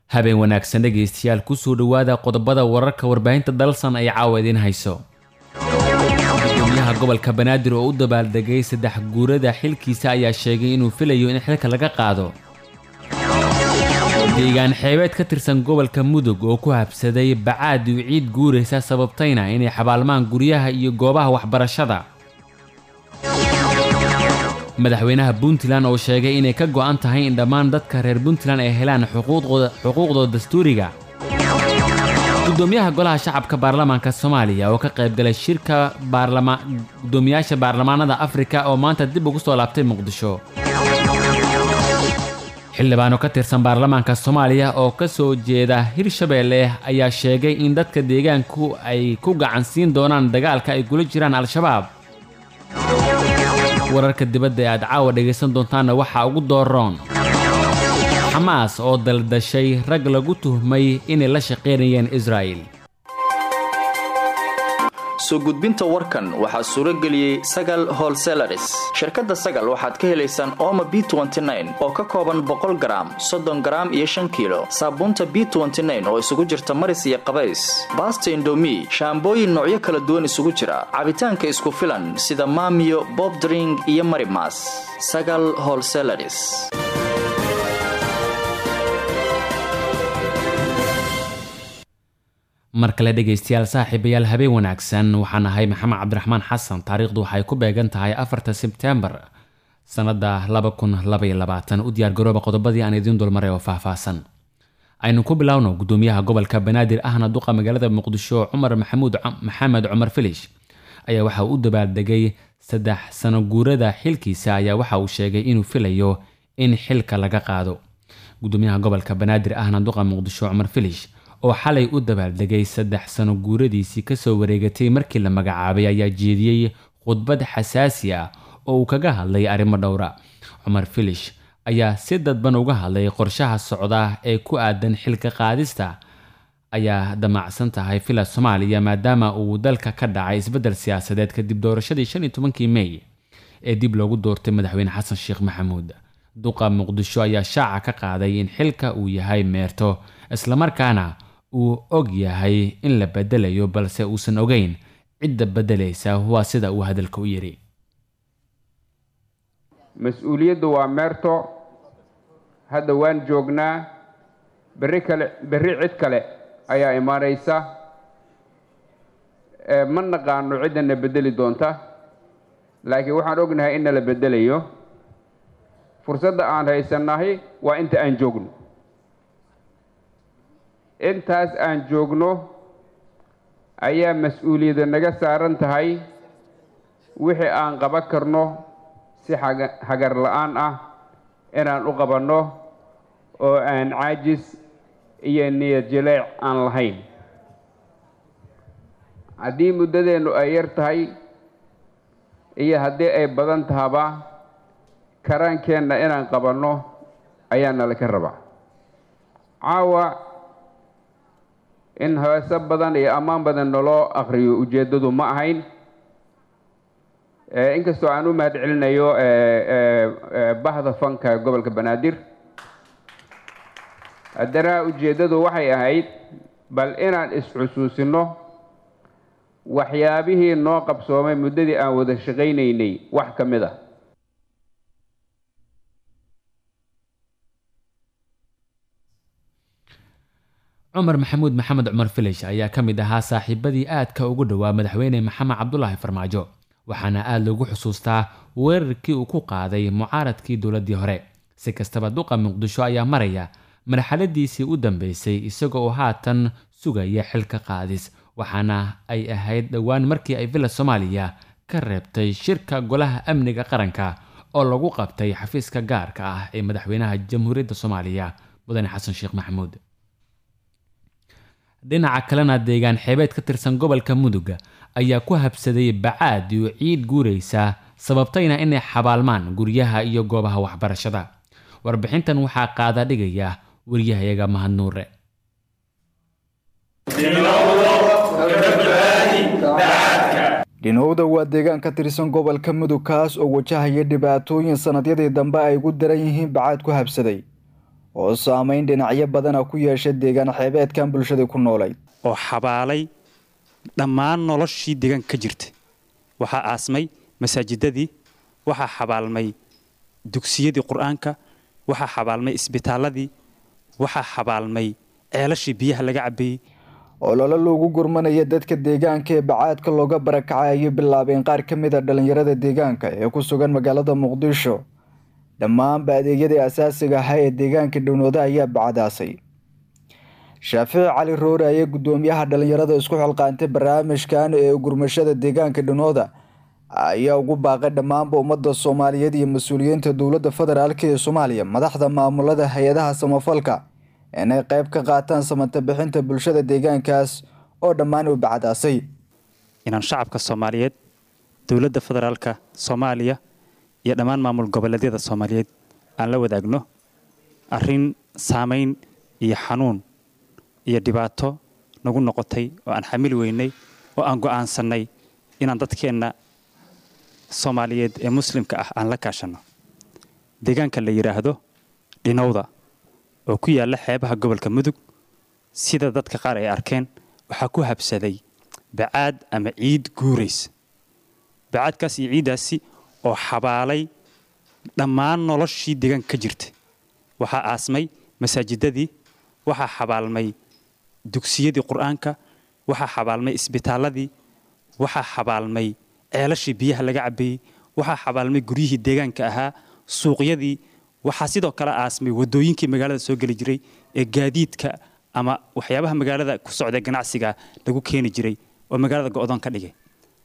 habeen wanaagsan dhegaystayaal kusoo dhowaada qodobada wararka warbaahinta dalsan ay caawa idiin hayso gudoomiyaha gobolka banaadir oo u dabaaldegay saddex guurada xilkiisa ayaa sheegay inuu filayo in xilka laga qaado deegaan xeebeed ka tirsan gobolka mudug oo ku habsaday bacaadi u ciid guuraysa sababtayna inay xabaalmaan guryaha iyo goobaha waxbarashada madaxweynaha puntland oo sheegay inay ka go'an tahay in dhammaan dadka reer puntland ay helaan xuquuqdooda dastuuriga gudoomiyaha golaha shacabka baarlamaanka soomaaliya oo ka qaybgalay shirka gudoomiyaasha baarlamaanada afrika oo maanta dib ugu soo laabtay muqdisho xildhibaano ka tirsan baarlamaanka soomaaliya oo ka soo jeeda hirshabeelle ayaa sheegay in dadka deegaanku ay ku gacan siin doonaan dagaalka ay kula jiraan al-shabaab wararka dibadda ee aad caawa dhegaysan doontaanna waxaa ugu dooroon xamaas oo daldashay rag lagu tuhmay inay la shaqaynayeen israa'il soo gudbinta warkan waxaa suuro geliyey sagal holselaris shirkadda sagal waxaad ka helaysaan ooma b oo ka kooban boqol garaam soddon garaam iyo shan kiilo saabuunta b oo isugu jirta maris iyo qabays baasta indomi shaambooyin noocyo kala duwan isugu jira cabitaanka isku filan sida maamiyo bobdring iyo marimas sagal holselaris mar kale dhegaystayaal saaxiibayaal habeen wanaagsan waxaan ahay maxamed cabdiraxmaan xasan taariikhdu waxay ku beegan tahay afarta sebtembar sannada u diyaargarooba qodobadii aan idiin dulmaray oo faahfaahsan aynu ku bilowno gudoomiyaha gobolka banaadir ahna duqa magaalada muqdisho cumar maxamuud maxamed cumar filish ayaa waxa uu u dabaaldegay saddex sano guurada xilkiisa ayaa waxa uu sheegay inuu filayo in xilka laga qaado gudoomiyaha gobolka banaadir ahna duqa muqdisho cumar filish oo xalay u dabaaldegay saddex sano guuradiisii kasoo wareegatay markii la magacaabay ayaa jeediyey khudbad xasaasi ah oo uu kaga hadlay arrimo dhowra cumar filish ayaa si dadban uga hadlay qorshaha socda ee ku aadan xilka qaadista ayaa damacsan tahay villa soomaaliya maadaama uu dalka ka dhacay isbeddel siyaasadeed kadib doorashadii shan iyo tobankii mey ee dib loogu doortay madaxweyne xasan sheekh maxamuud duqa muqdisho ayaa shaaca ka qaaday in xilka uu yahay meerto islamarkaana uu og yahay in la bedelayo balse uusan ogeyn cidda beddelaysa waa sida uu hadalka u yidhi mas-uuliyaddu waa meerto hadda waan joognaa berri kale berri cid kale ayaa imaanaysa ma naqaano ciddana beddeli doonta laakiin waxaan ognahay in nala beddelayo fursadda aan haysannahay waa inta aan joogno intaas aan joogno ayaa mas-uuliyadda naga saaran tahay wixii aan qaban karno si hagar la-aan ah inaan u qabanno oo aan caajis iyo niyad jaleec aan lahayn haddii muddadeennu ay yar tahay iyo haddii ay badan tahaba karaankeenna inaan qabanno ayaa nala ka rabaa caawa in heeso badan iyo ammaan badan naloo akhriyo ujeeddadu ma ahayn inkastoo aan u mahad celinayo bahda fanka gobolka banaadir haddana ujeeddadu waxay ahayd bal inaan is-xusuusino waxyaabihii noo qabsoomay muddadii aan wada shaqaynaynay wax ka mid a cumar maxamuud maxamed cumar filish ayaa ka mid ahaa saaxiibadii aadka ugu dhowaa madaxweyne maxamed cabdulaahi farmaajo waxaana aada loogu xusuustaa weerarkii uu ku qaaday mucaaradkii dowladdii hore si kastaba duqa muqdisho ayaa maraya marxaladiisii u dambeysay isagoo oo haatan sugaya xilka qaadis waxaana ay ahayd dhowaan markii ay villa soomaaliya ka reebtay shirka golaha amniga qaranka oo lagu qabtay xafiiska gaarka ah ee madaxweynaha jamhuuriyadda soomaaliya mudane xasan sheekh maxamuud dhinaca kalena deegaan xeebeed ka tirsan gobolka mudug ayaa ku habsaday bacaad iyo ciid guuraysa sababtayna inay xabaalmaan guryaha iyo goobaha waxbarashada warbixintan waxaa qaada dhigaya waryahayaga mahad nuure dhinowda waa deegaan ka tirsan gobolka mudug kaas oo wajahaya dhibaatooyin sannadyadii dambe ay ugu daran yihiin bacaad ku habsaday oo saameyn dhinacyo badana ku yeesha deegaan xeebeedkan bulshada ku noolayd oo xabaalay dhammaan noloshii deegaanka ka jirta waxaa aasmay masaajidadii waxaa xabaalmay dugsiyadii qur-aanka waxaa xabaalmay isbitaaladii waxaa xabaalmay ceelashii biyaha laga cabeeyey ololo loogu gurmanaya dadka deegaanka ee bacaadka looga barakacay ayay bilaabeen qaar ka mid a dhallinyarada deegaanka ee ku sugan magaalada muqdisho dhammaanba adeegyadii asaasiga ahaa ee deegaanka dhownooda ayaa bacadaasay shaafici cali roore ayaa guddoomiyaha dhallinyarada isku xilqaantay barnaamijkan ee gurmashada deegaanka dhownooda ayaa ugu baaqay dhammaanba ummadda soomaaliyeed iyo mas-uuliyiinta dowladda federaalk ee soomaaliya madaxda maamulada hay-adaha samafalka inay qayb ka qaataan samata bixinta bulshada deegaankaas oo dhammaan u bacadaasay inaan shacabka soomaaliyeed dowladda federaalka soomaaliya iyo dhammaan maamul goboleedyada soomaaliyeed aan la wadaagno arrin saamayn iyo xanuun iyo dhibaato nagu noqotay oo aan xamili weynay oo aan go'aansannay inaan dadkeenna soomaaliyeed ee muslimka ah aan la kaashanno deegaanka la yidhaahdo dhinowda oo ku yaalla xeebaha gobolka mudug sida dadka qaar ay arkeen waxaa ku habsaday bacaad ama ciid guuraysa bacaadkaas iyo ciiddaasi oo xabaalay dhammaan noloshii deegaanka ka jirta waxaa aasmay masaajidadii waxaa xabaalmay dugsiyadii qur-aanka waxaa xabaalmay isbitaaladii waxaa xabaalmay ceelashii biyaha laga cabeeyey waxaa xabaalmay guryihii deegaanka ahaa suuqyadii waxaa sidoo kale aasmay wadooyinkii magaalada soo geli jiray ee gaadiidka ama waxyaabaha magaalada ku socda ganacsiga lagu keeni jiray oo magaalada go'doon ka dhigay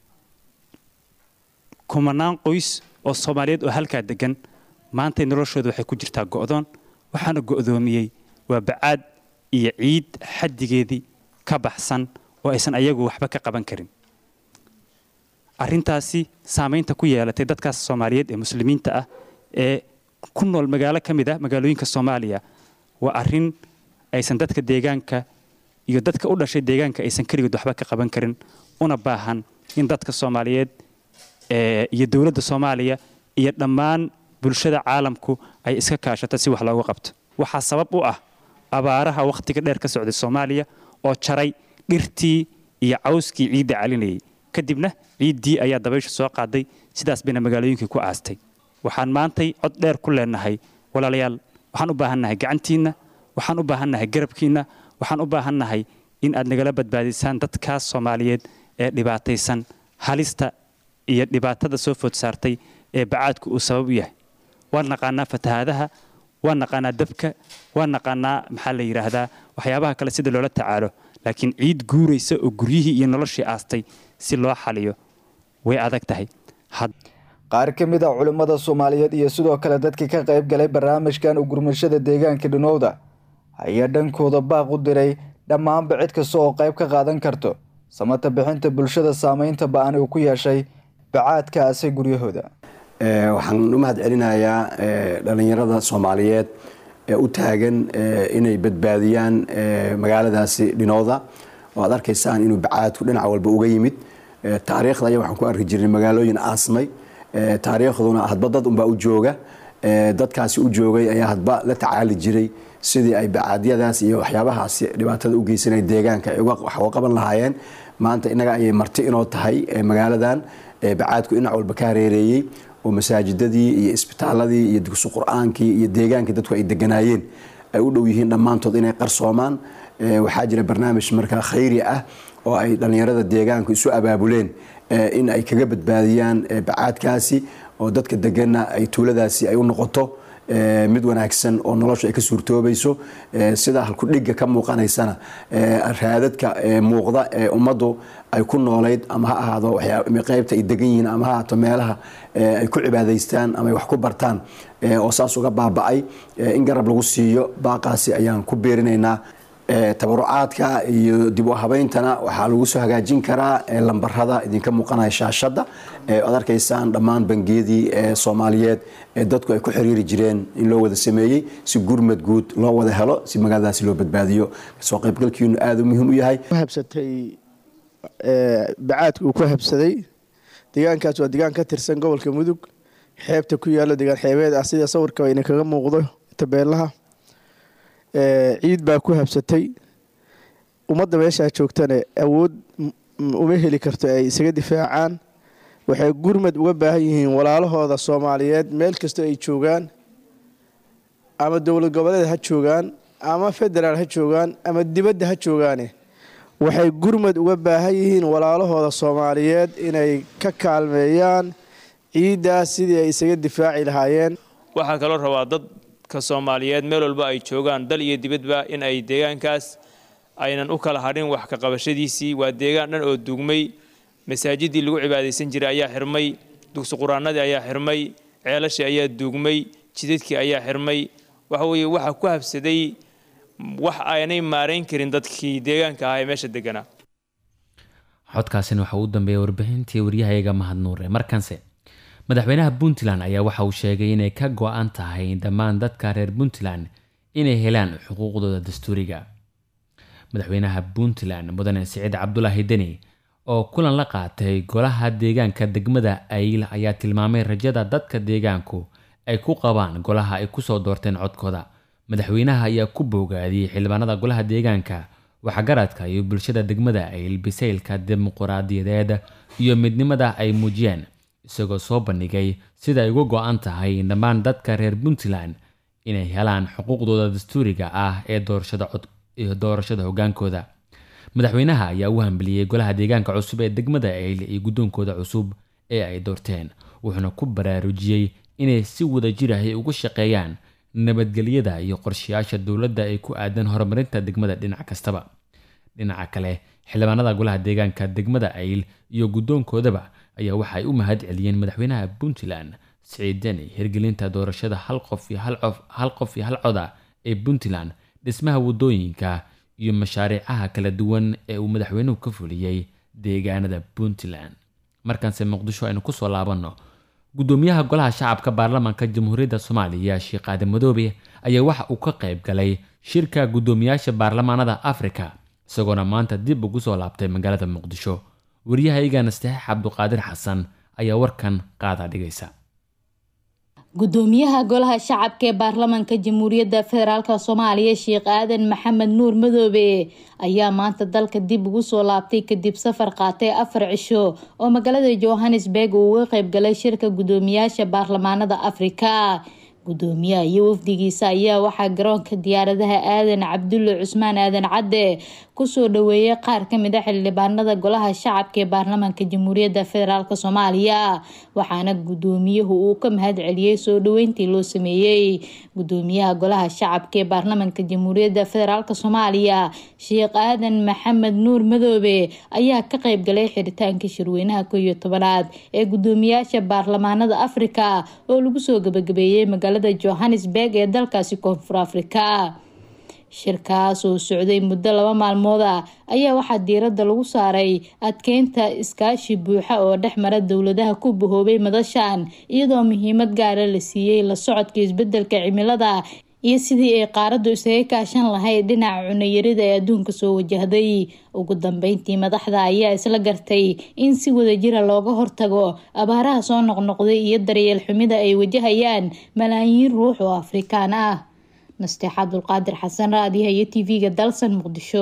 kumanaan qoys oo soomaaliyeed oo halkaa degan maantay noloshooda waxay ku jirtaa go'doon waxaana go'doomiyey waa bacaad iyo ciid xaddigeedii ka baxsan oo aysan ayagu waxba ka qaban karin arrintaasi saamaynta ku yeelatay dadkaas soomaaliyeed ee muslimiinta ah ee ku nool magaalo ka mid ah magaalooyinka soomaaliya waa arrin aysan dadka deegaanka iyo dadka u dhashay deegaanka aysan keligood waxba ka qaban karin una baahan in dadka soomaaliyeed iyo dowladda soomaaliya iyo dhammaan bulshada caalamku ay iska kaashato si wax looga qabto waxaa sabab u ah abaaraha wakhtiga dheer ka socday soomaaliya oo jaray dhirtii iyo cawskii ciidda calinayay kadibna ciiddii ayaa dabaysha soo qaaday sidaas bayna magaalooyinkii ku aastay waxaan maantay cod dheer ku leenahay walaalayaal waxaan u baahannahay gacantiinna waxaan u baahannahay garabkiinna waxaan u baahannahay in aad nagala badbaadisaan dadkaas soomaaliyeed ee dhibaataysan halista iyo dhibaatada soo food saartay ee bacaadku uu sabab u yahay waan naqaanaa fatahaadaha waan naqaanaa dabka waan naqaanaa maxaa la yidhaahdaa waxyaabaha kale sida loola tacaalo laakiin ciid guuraysa oo guryihii iyo noloshii aastay si loo xaliyo way adag tahay qaar ka mid a culimmada soomaaliyeed iyo sidoo kale dadkii ka qayb galay barnaamijkan ugurmashada deegaanka dhinowda ayaa dhankooda baaq u diray dhammaanba cid kasta oo qayb ka qaadan karto samata bixinta bulshada saameynta ba-an uu ku yeeshay bacaadka aasay guryahooda waxaan u mahad celinayaa dhallinyarada soomaaliyeed ee u taagan inay badbaadiyaan magaaladaasi dhinowda oo aad arkaysaan inuu bacaadku dhinac walba uga yimid taariikhda ayaa waxaan ku arki jirnay magaalooyin aasmay taariikhduna hadba dad unbaa u jooga dadkaasi u joogay ayaa hadba la tacaali jiray sidii ay bacaadyadaas iyo waxyaabahaasi dhibaatada u geysanaya deegaanka ay wax uga qaban lahaayeen maanta innaga ayay marti inoo tahay magaaladan bacaadku dhinac walba ka hareereeyey oo masaajidadii iyo isbitaaladii iyo dugsi qur-aankii iyo deegaankii dadku ay deganaayeen ay u dhow yihiin dhammaantood inay qarsoomaan waxaa jira barnaamij markaa khayri ah oo ay dhallinyarada deegaanku isu abaabuleen in ay kaga badbaadiyaan bacaadkaasi oo dadka deganna ay tuuladaasi ay u noqoto mid wanaagsan oo noloshu ay ka suurtoobayso sida halkudhigga ka muuqanaysana raadadka muuqda ee ummaddu ay ku noolayd ama ha ahaado qaybta ay degan yihiin ama ha ahaato meelaha ay ku cibaadaystaan ama ay wax ku bartaan oo saas uga baaba'ay in garab lagu siiyo baaqaasi ayaan ku beerinaynaa tabarucaadka iyo dib u habayntana waxaa lagu soo hagaajin karaa lambarada idinka muuqanaya shaashadda ad arkaysaan dhammaan bangiyadii soomaaliyeed ee dadku ay ku xiriiri jireen in loo wada sameeyey si gurmad guud loo wada helo si magaaladaasi loo badbaadiyo soo qaybgalkiinu aada u muhiim u yahay habsatay bacaadka uu ku habsaday deegaankaas waa deegaan ka tirsan gobolka mudug xeebta ku yaalo deegaan xeebeed ah sida sawirka ina kaga muuqdo tabeelaha ciid baa ku habsatay ummadda meeshaa joogtana awood uma heli karto ay isaga difaacaan waxay gurmad uga baahan yihiin walaalahooda soomaaliyeed meel kastoo ay joogaan ama dowlad goboleed ha joogaan ama federaal ha joogaan ama dibadda ha joogaane waxay gurmad uga baahan yihiin walaalahooda soomaaliyeed inay ka kaalmeeyaan ciiddaas sidii ay isaga difaaci lahaayeen waxaa kaloo rabaa dadka soomaaliyeed meel walba ay joogaan dal iyo dibadba in ay deegaankaas aynan u kala hadhin wax ka qabashadiisii waa deegaan dhan oo dugmay masaajidii lagu cibaadaysan jiray ayaa xirmay dugsi quraanadii ayaa xirmay ceelashii ayaa duugmay jidadkii ayaa xirmay waxa weeye waxaa ku habsaday wax aanay maarayn karin dadkii deegaanka ahaa ee meesha deganaa xodkaasina waxa uu dambeeyay warbixintii waryahayaga mahadnuure markanse madaxweynaha puntland ayaa waxa uu sheegay inay ka go-an tahay dhammaan dadka reer puntland inay helaan xuquuqdooda dastuuriga madaxweynaha puntland mudane siciid cabdulaahi deni oo kulan la qaatay golaha deegaanka degmada ayl ayaa tilmaamay rajada dadka deegaanku ay ku qabaan golaha ay kusoo doorteen codkooda madaxweynaha ayaa ku boogaadiyey xildhibaanada golaha deegaanka waxgaradka iyo bulshada degmada ayl bisaylka dimuquraadiyadeed iyo midnimada ay muujiyeen isagoo soo bandhigay sida ay uga go-an tahay dhammaan dadka reer puntland inay helaan xuquuqdooda dastuuriga ah ee doorashada hogaankooda madaxweynaha ayaa u hambaliyey golaha deegaanka cusub ee degmada ayl iyo guddoonkooda cusub ee ay doorteen wuxuuna ku baraarujiyey inay si wadajir ahy uga shaqeeyaan nabadgelyada iyo qorshayaasha dowladda ay ku aadan horumarinta degmada dhinac kastaba dhinaca kale xildhibaanada golaha deegaanka degmada ayl iyo guddoonkoodaba ayaa waxaay u mahad celiyeen madaxweynaha puntland siciid deni hirgelinta doorashada hal qof iyo hal qof iyo hal coda ee puntland dhismaha waddooyinka iyo mashaariicaha kala duwan ee uu madaxweynuhu ka fuliyey deegaanada puntland markanse muqdisho aynu kusoo laabanno guddoomiyaha golaha shacabka baarlamaanka jamhuuriyadda soomaaliya sheekh aadan madoobe ayaa waxa uu ka qayb galay shirka guddoomiyaasha baarlamaanada afrika isagoona maanta dib ugu soo laabtay magaalada muqdisho waryahaygana saxiix cabduqaadir xasan ayaa warkan qaada dhigaysa gudoomiyaha golaha shacabka ee baarlamaanka jamhuuriyadda federaalk soomaaliya sheekh aadan maxamed nuur madoobe ayaa maanta dalka dib ugu soo laabtay kadib safar qaatay afar cisho oo magaalada johannesburg uu uga qayb galay shirka guddoomiyaasha baarlamaanada afrika gudoomiyaha iyo wafdigiisa ayaa waxaa garoonka diyaaradaha aadan cabdulle cusmaan aadan cadde kusoo dhaweeyay qaar kamid a xildhibaanada golaha shacabka ee baarlamaanka jamhuuriyadda federaalk soomaaliya waxaana gudoomiyuhu uu ka mahad celiyey soo dhaweyntii loo sameeyey gudoomiyaha golaha shacabka ee baarlamaanka jamhuuriyadda federaalk soomaaliya sheekh aadan maxamed nuur madoobe ayaa ka qayb galay xiritaanka shirweynaha ko iyo tobanaad ee gudoomiyaasha baarlamaanada afrika oo lagu soo gabagabeeyey magaalada johannesburg ee dalkaasi koonfur afrika shirkaas oo socday muddo laba maalmood ah ayaa waxaa diiradda lagu saaray adkeynta iskaashi buuxa oo dhex mara dowladaha ku bahoobay madashan iyadoo muhiimad gaara la siiyey la socodka isbedelka cimilada iyo sidii ay qaaraddu isaga kaashan lahayd dhinaca cunayarida ee adduunka soo wajahday ugu dambeyntii madaxda ayaa isla gartay in si wadajira looga hortago abaaraha soo noqnoqday iyo daryeel xumida ay wajahayaan malaayiin ruux oo afrikaan ah nasteex cabdulqaadir xasan raadiyaha iyo tv-ga dalsan muqdisho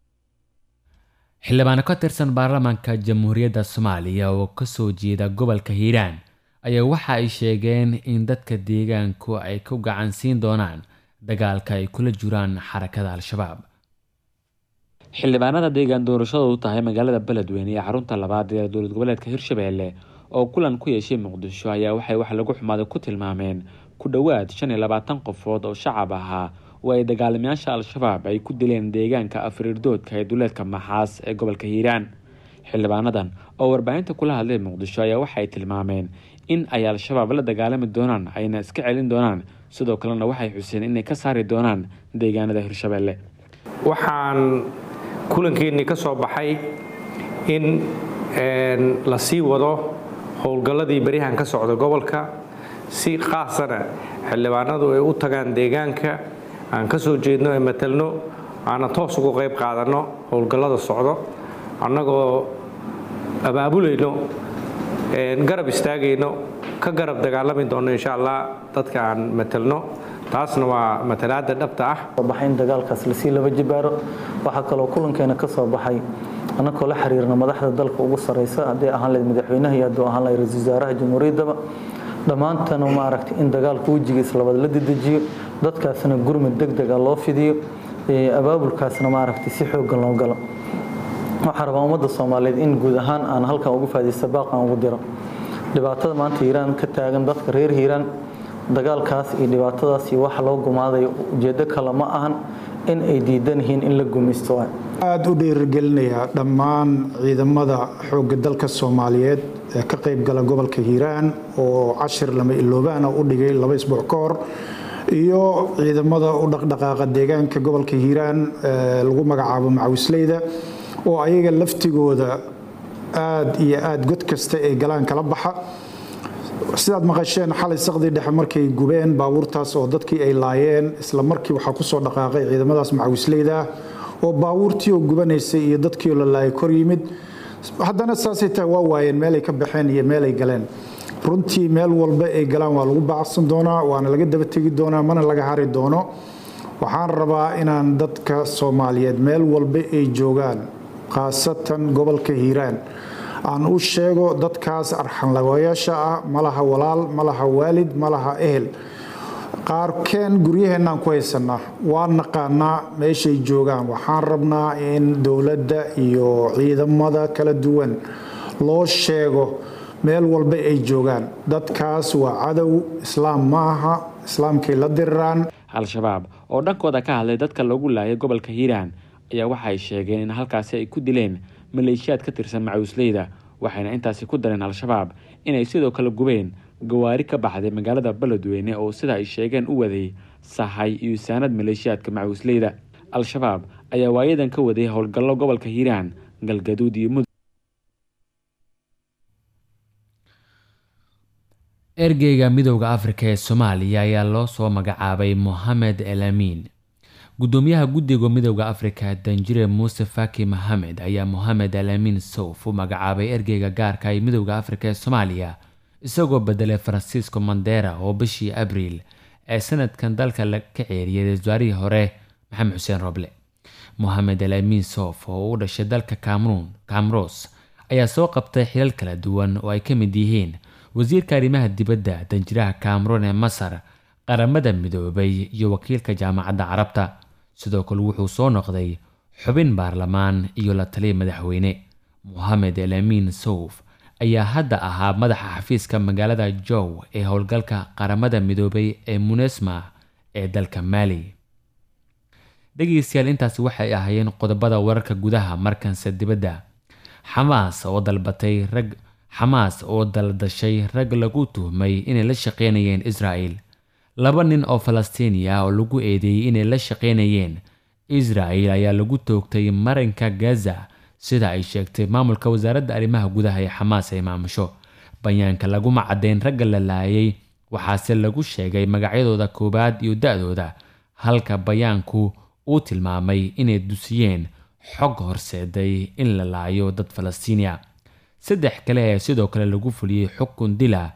xildhibaano ka tirsan baarlamaanka jamhuuriyadda soomaaliya oo kasoo jeeda gobolka hiiraan ayaa waxa ay sheegeen in dadka deegaanku ay ku gacan siin doonaan dagaalka ay kula jiraan xarakada al-shabaab xildhibaanada deegaan doorashadoodu tahay magaalada beledweyne ee xarunta labaad ee dowlad goboleedka hirshabeelle oo kulan ku yeeshay muqdisho ayaa waxay wax lagu xumaaday ku tilmaameen ku dhowaad shan iyo labaatan qofood oo shacab ahaa oo ay dagaalamayaasha al-shabaab ay ku dileen deegaanka afriirdoodka ee duleedka maxaas ee gobolka hiiraan xildhibaanadan oo warbaahinta kula hadlay muqdisho ayaa waxay tilmaameen in ay al-shabaab la dagaalami doonaan ayna iska celin doonaan sidoo kalena waxay xuseen inay ka saari doonaan deegaanada hirshabeelle waxaan kulankeenii ka soo baxay in la sii wado howlgalladii beryahan ka socda gobolka si qaasana xildhibaanadu ay u tagaan deegaanka aan ka soo jeedno ee matelno aana toos uga qayb qaadanno howlgallada socdo annagoo abaabulayno garab istaagayno ka garab dagaalami doonno insha allah dadka aan matelno taasna waa matalaada dhabta ah baxay in dagaalkaas lasii laba jibaaro waxaa kaloo kulankeena ka soo baxay annagoo la xiriirna madaxda dalka ugu sareysa haddii ahaan lahayd madaxweynaha iyo hadduu ahaan lahayd ra-iisul wasaaraha jamhuuriyaddaba dhammaantana maaragtay in dagaalka wejigiisa labaad la dedejiyo dadkaasna gurmud deg dega loo fidiyo abaabulkaasna maaragtay si xooggan loo galo waxaan rabaa ummadda soomaaliyeed in guud ahaan aan halkan ugu faadaysta baaqan ugu diro dhibaatada maanta hiiraan ka taagan dadka reer hiiraan dagaalkaas iyo dhibaatadaas iyo waxa loo gumaadayo ujeeddo kale ma ahan in ay diidan yihiin in la gumaysto aada u dhiirigelinayaa dhammaan ciidamada xoogga dalka soomaaliyeed ee ka qaybgala gobolka hiiraan oo cashir lama iloobaana u dhigay laba isbuuc ka hor iyo ciidamada u dhaqdhaqaaqa deegaanka gobolka hiiraan lagu magacaabo macawisleyda oo ayaga laftigooda aada iyo aada god kasta ee galaan kala baxa sidaad maqasheen xalay saqdii dhexe markay gubeen baabuurtaas oo dadkii ay laayeen isla markii waxaa kusoo dhaqaaqay ciidamadaas macawisleyda ah oo baabuurtii oo gubanaysay iyo dadkii oo la laayay kor yimid haddana saasay tahay waa waayeen meelay ka baxeen iyo meelay galeen runtii meel walba ay galaan waa lagu baacsan doonaa waana laga daba tegi doonaa mana laga hari doono waxaan rabaa inaan dadka soomaaliyeed meel walba ay joogaan khaasatan gobolka hiiraan aan u sheego dadkaas arxanlagayaasha ah malaha walaal malaha waalid malaha ehel qaarkeen guryaheenaan ku haysanaa waa naqaanaa meeshay joogaan waxaan rabnaa in dowladda iyo ciidamada kala duwan loo sheego meel walba ay joogaan dadkaas waa cadow islaam ma aha islaamkay la diriraan al-shabaab oo dhankooda ka hadlay dadka lagu laayay gobolka hiiraan ayaa waxa ay sheegeen in halkaasi ay ku dileen maleeshiyaad ka tirsan macawisleyda waxayna intaasi ku dareen al-shabaab inay sidoo kale gubeen gawaari ka baxday magaalada beledweyne oo sida ay sheegeen u waday sahay iyo saanad maleeshiyaadka macawisleyda al-shabaab ayaa waayadan ka waday howlgallo gobolka hiiraan galgaduud iyo mudug ergeyga midowda afrika ee soomaaliya ayaa loo soo magacaabay mohamed el amiin gudoomiyaha guddiga midowda afrika danjire muuse faki mohamed ayaa mohamed al amiin sowf u magacaabay ergeyga gaarka ee midowda afrika ee soomaaliya isagoo bedelay francisco mandera oo bishii abriil ee sanadkan dalka ka ceeriyay wasaarihii hore maxamed xuseen roble mohamed al amiin sof oo u dhashay dalka cameroon camros ayaa soo qabtay xilal kala duwan oo ay ka mid yihiin wasiirka arrimaha dibadda danjiraha cameroon ee masar qaramada midoobay iyo wakiilka jaamacadda carabta sidoo kale wuxuu soo noqday xubin baarlamaan iyo la taliya madaxweyne mohamed el amiin souf ayaa hadda ahaa madaxa xafiiska magaalada jow ee howlgalka qaramada midoobay ee munesma ee dalka maali dhegeystayaal intaasi waxay ahaayeen qodobada wararka gudaha markanse dibadda xamaas oo dalbatay rag xamaas oo daldashay rag lagu tuhmay inay la shaqeynayeen israel laba nin oo falastiini ah oo lagu eedeeyey inay la shaqeynayeen israel ayaa lagu toogtay marinka gaza sida ay sheegtay maamulka wasaaradda arrimaha gudaha ee xamaas ay maamusho bayaanka laguma caddeyn ragga la laayay waxaase lagu sheegay magacyadooda koowaad iyo da-dooda halka bayaanku uu tilmaamay inay dusiyeen xog horseeday in la laayo dad falastiini a saddex kale ee sidoo kale lagu fuliyey xukun dila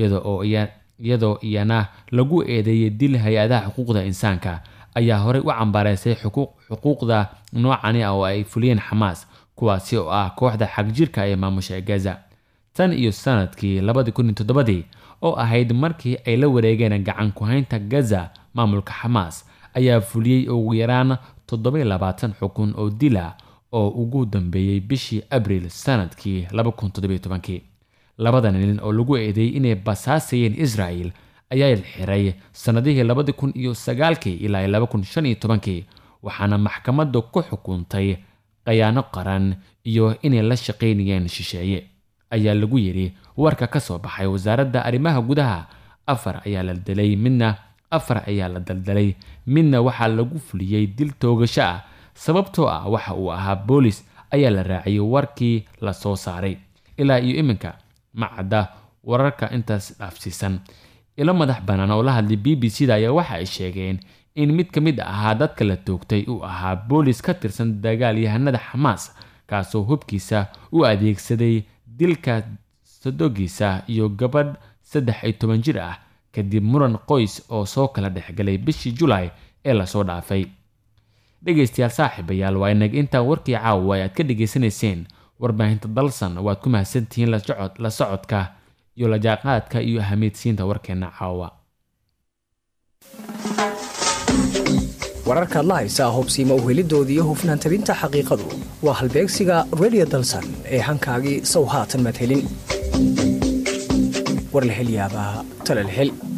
iyadoo iyana lagu eedeeyay dil hay-adaha xuquuqda insaanka ayaa horey u cambaareysay xuquuqda noocani ah oo ay fuliyeen xamaas kuwaasi oo ah kooxda xagjirka ee maamusha gaza tan iyo sanadkii labadii kun iyo toddobadii oo ahayd markii ay la wareegeen gacan ku-haynta gaza maamulka xamaas ayaa fuliyey ugu yaraan toddoba labaatan xukun oo dila oo ugu dambeeyey bishii abriil sanadkii laba kun toddobiyo tobankii labada nin oo lagu eedeeyey inay basaasayeen israel ayaa xiray sannadihii labadi kun iyo sagaalkii ilaa laba kun shan iyo tobankii waxaana maxkamaddu ku xukuntay khayaano qaran iyo inay la shaqaynayeen shisheeye ayaa lagu yidhi warka ka soo baxay wasaaradda arrimaha gudaha afar ayaa la dilay midna afar ayaa la daldalay midna waxaa lagu fuliyey dil toogasho ah sababtoo ah waxa uu ahaa boolis ayaa la raaciyey warkii la soo saaray ilaa iyo iminka ma cadda wararka intaas dhaafsiisan ilo madax bannaan oo la hadlay b b c da ayaa waxa ay sheegeen in mid ka mid ahaa dadka la toogtay uu ahaa boolis ka tirsan dagaalyahanada xamaas kaasoo hubkiisa u adeegsaday dilka sadogiisa iyo gabadh saddex iyo toban jir ah kadib muran qoys oo soo kala dhexgalay bishii julaay ee lasoo dhaafay dhegaystayaal saaxiibayaal waa inag intaa warkii caawa ay aad ka dhegaysanayseen warbaahinta dalsan waad ku mahadsantihiin la socodka iyo lajaaqaadka iyo ahamiidsiinta warkeena caawa wararkaad la haysaa hobsiima uhelidooda iyo hufnaan tabinta xaqiiqadu waa halbeegsiga redio dalsan ee hankaagii sow haatan madhelin war la hel yaabaa tala la hel